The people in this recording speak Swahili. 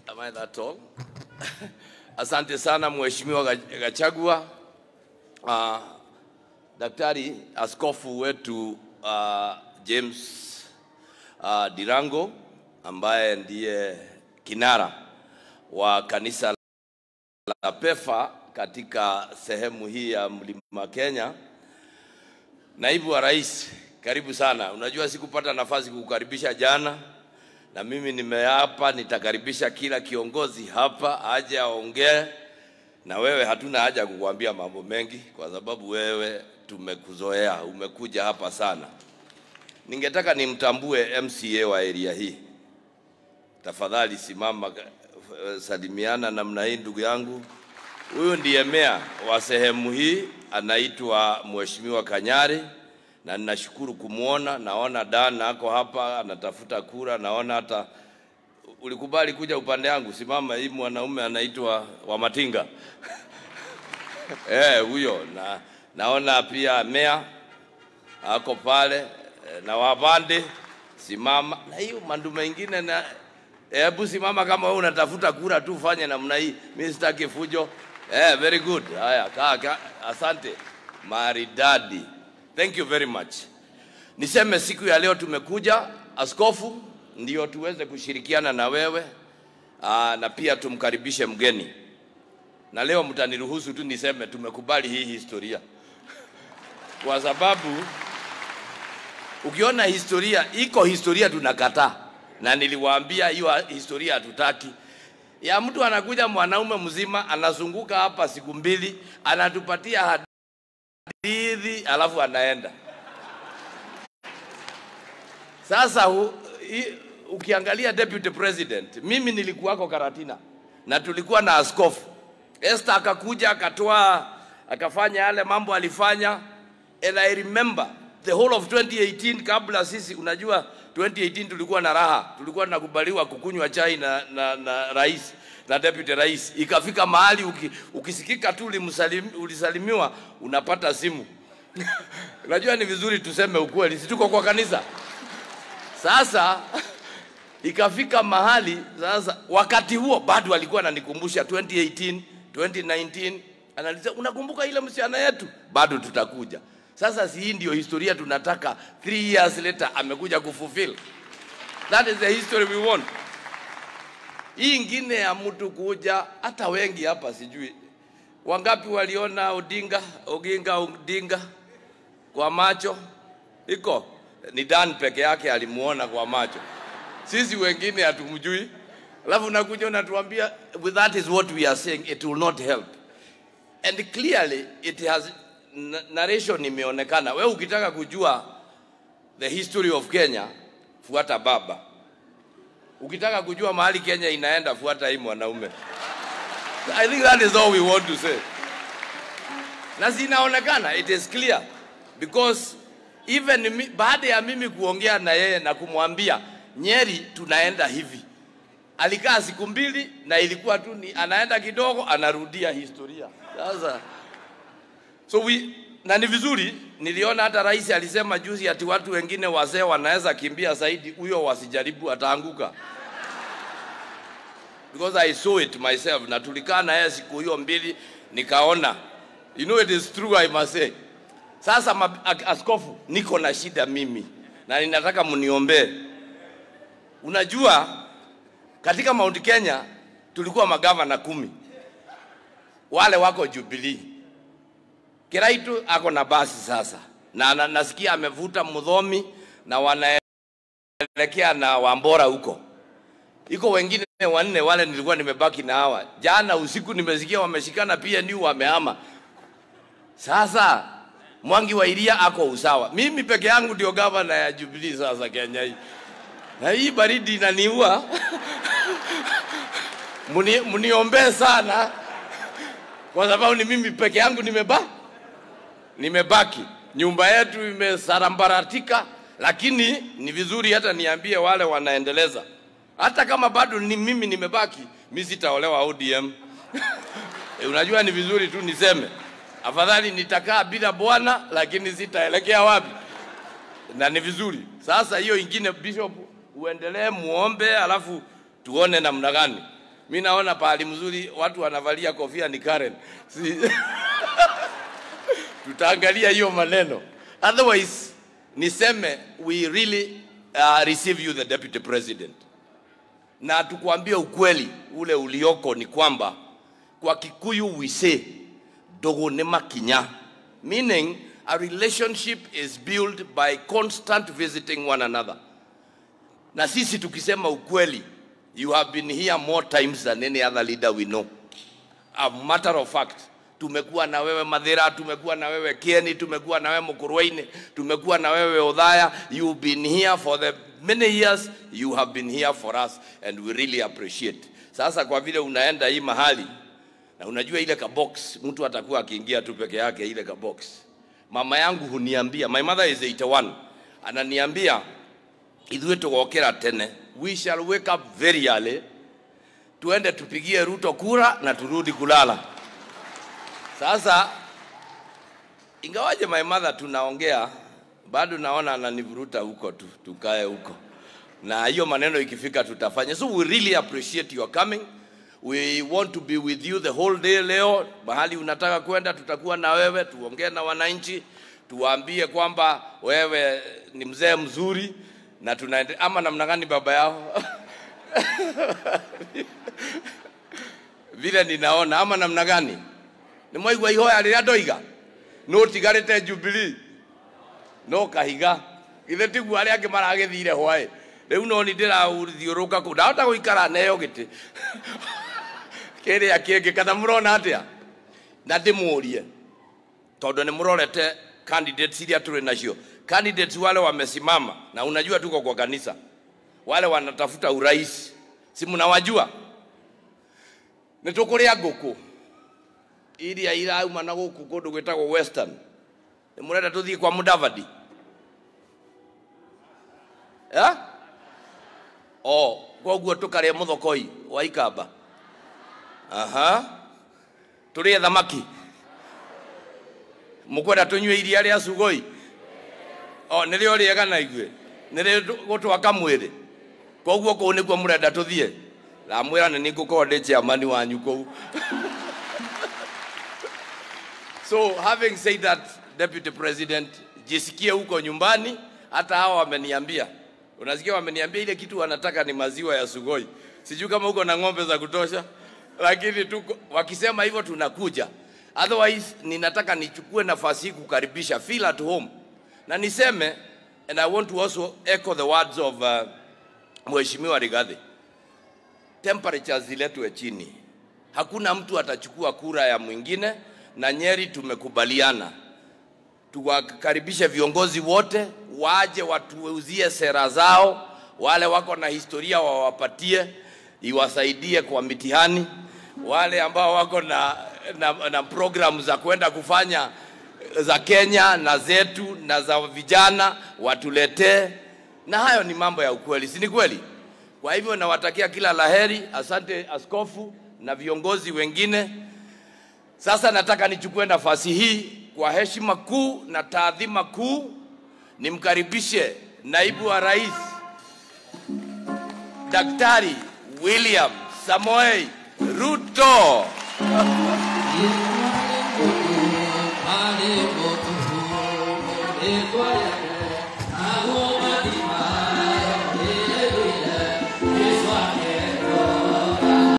Am I that tall? Asante sana Mheshimiwa Gach- Gachagua. Uh, Daktari askofu wetu uh, James uh, Dirango ambaye ndiye kinara wa kanisa la PEFA katika sehemu hii ya Mlima Kenya. Naibu wa Rais, karibu sana. Unajua sikupata nafasi kukukaribisha jana, na mimi nimeapa nitakaribisha kila kiongozi hapa aje aongee na wewe. Hatuna haja ya kukuambia mambo mengi kwa sababu wewe tumekuzoea, umekuja hapa sana. Ningetaka nimtambue MCA wa area hii. Tafadhali simama, eh, salimiana namna hii, ndugu yangu. Huyu ndiye meya wa sehemu hii, anaitwa Mheshimiwa Kanyari, na ninashukuru kumwona. Naona Dan ako hapa anatafuta kura, naona hata ulikubali kuja upande yangu. Simama, hii mwanaume anaitwa Wamatinga eh, huyo na naona pia meya ako pale eh, na Wabande, simama na hiyo mandu mengine na hebu simama kama wewe unatafuta kura tu, fanye namna hii. Mimi sitaki fujo. Eh, very good. Haya, kaa kaa. Asante maridadi, thank you very much. Niseme siku ya leo tumekuja askofu, ndio tuweze kushirikiana na wewe aa, na pia tumkaribishe mgeni, na leo mtaniruhusu tu niseme tumekubali hii historia kwa sababu ukiona historia iko historia tunakataa, na niliwaambia hiyo historia hatutaki. Ya mtu anakuja mwanaume mzima anazunguka hapa siku mbili, anatupatia hadithi alafu anaenda. Sasa hu, i, ukiangalia deputy president, mimi nilikuwako Karatina na tulikuwa na askofu Esther akakuja akatoa akafanya yale mambo alifanya, and I remember the whole of 2018 kabla sisi, unajua 2018 tulikuwa na raha, tulikuwa tunakubaliwa kukunywa chai na, na, na rais na deputy rais. Ikafika mahali uki, ukisikika tu ulimsalim, ulisalimiwa unapata simu unajua ni vizuri tuseme ukweli, si tuko kwa kanisa sasa ikafika mahali sasa, wakati huo bado alikuwa ananikumbusha 2018 2019, analiza unakumbuka ile msichana yetu, bado tutakuja. Sasa si hii ndio historia tunataka, three years later amekuja kufulfill. That is the history we want. Hii ingine ya mtu kuja, hata wengi hapa sijui wangapi waliona Odinga Oginga Odinga kwa macho, iko ni Dan peke yake alimuona kwa macho sisi wengine hatumjui, alafu nakuja unatuambia "Well, that is what we are saying, it will not help and clearly it has na- narration imeonekana. Wewe ukitaka kujua the history of Kenya, fuata baba. Ukitaka kujua mahali Kenya inaenda, fuata hii mwanaume. I think that is all we want to say na zinaonekana it is clear because even mi, baada ya mimi kuongea na yeye na kumwambia Nyeri tunaenda hivi, alikaa siku mbili na ilikuwa tu ni anaenda kidogo anarudia historia sasa. So we, na ni vizuri, niliona hata rais alisema juzi ati watu wengine wazee wanaweza kimbia zaidi, huyo wasijaribu, ataanguka because I saw it myself, na tulikaa na yeye siku hiyo mbili, nikaona you know it is true I must say. Sasa ma, ak- askofu, niko na shida mimi na ninataka mniombee. Unajua, katika Mount Kenya tulikuwa magavana kumi, wale wako Jubilee. Kiraitu ako na basi sasa, na, na nasikia amevuta Mudhomi na wanaelekea na Wambora huko iko wengine wanne wale nilikuwa nimebaki na hawa. Jana usiku nimesikia wameshikana PNU wamehama. Sasa Mwangi wa Iria ako usawa, mimi peke yangu ndio gavana ya Jubilee sasa Kenya hii, na hii baridi inaniua. Muni, muniombee sana kwa sababu ni mimi peke yangu nimeba nimebaki, nyumba yetu imesarambaratika, lakini ni vizuri hata niambie wale wanaendeleza, hata kama bado ni mimi nimebaki, mi sitaolewa ODM. E, unajua ni vizuri tu niseme, afadhali nitakaa bila bwana, lakini sitaelekea wapi, na ni vizuri sasa. Hiyo ingine, Bishop, uendelee muombe, alafu tuone namna gani. Mi naona pahali mzuri watu wanavalia kofia ni Karen. Si... tutaangalia hiyo maneno. Otherwise niseme we really uh, receive you the deputy president, na tukuambia ukweli ule ulioko ni kwamba kwa Kikuyu we say dogo ne makinya, meaning a relationship is built by constant visiting one another. Na sisi tukisema ukweli, you have been here more times than any other leader we know. A matter of fact, tumekuwa na wewe Madhira, tumekuwa na wewe Kieni, tumekuwa na wewe Mukurweini, tumekuwa na wewe Odhaya. You've been here for the many years, you have been here for us and we really appreciate. Sasa kwa vile unaenda hii mahali na unajua ile ka box mtu atakuwa akiingia tu peke yake ile ka box. Mama yangu huniambia, my mother is 81, ananiambia ithuĩ tũgokĩra tene, we shall wake up very early, tuende tupigie Ruto kura na turudi kulala. Sasa ingawaje my mother tunaongea, bado naona ananivuruta huko tu, tukae huko, na hiyo maneno ikifika tutafanya. So we really appreciate your coming. We want to be with you the whole day leo. Mahali unataka kwenda, tutakuwa na wewe, tuongee na wananchi, tuwaambie kwamba wewe ni mzee mzuri na tunaende ama namna gani baba yao vile ninaona ama namna gani nä mwaigua ihoya rä rä a ndoiga no tigarä te jubilii no kahiga githä tiguo arä angä maragä thire hwaä rä u no nä ndä rathiå rå ka kå ndahota gå ikara neo gä tä kä rä a kä ngä kana må rona atä a na ndä må rie tondå nä må rorete candidates iria tå rä nacio candidates wale wamesimama na unajua tuko kwa kanisa wale wanatafuta urais si mnawajua nä tå kå rä a ngå kå iria irauma na gå kå kå ndå gwä tagwo western nä må renda tå thiä kwa mudavadi ya? o koguo tå karä må thokoi wa ikamba aha tå rä e thamaki må kwenda tå nyue iria rä a cugoi o nä rä o rä ega na igue nä rä gå twaka mwä rä koguo kå u nä kuo må renda tå thiä ramwä ra nä nä ngå korwo ndä ciamani wanyu kå u so having said that deputy president jisikie huko nyumbani hata hawa wameniambia unasikia wameniambia ile kitu wanataka ni maziwa ya sugoi sijui kama huko na ng'ombe za kutosha lakini tuko wakisema hivyo tunakuja otherwise ninataka nichukue nafasi hii kukaribisha feel at home na niseme and i want to also echo the words of uh, mheshimiwa rigadhi temperatures ziletwe chini hakuna mtu atachukua kura ya mwingine na nyeri tumekubaliana tuwakaribishe viongozi wote waje watuuzie sera zao wale wako na historia wawapatie iwasaidie kwa mitihani wale ambao wako na, na, na programu za kwenda kufanya za Kenya na zetu na za vijana watuletee, na hayo ni mambo ya ukweli, si ni kweli? Kwa hivyo nawatakia kila laheri. Asante askofu na viongozi wengine. Sasa nataka nichukue nafasi hii kwa heshima kuu na taadhima kuu nimkaribishe naibu wa rais Daktari William Samoei Ruto.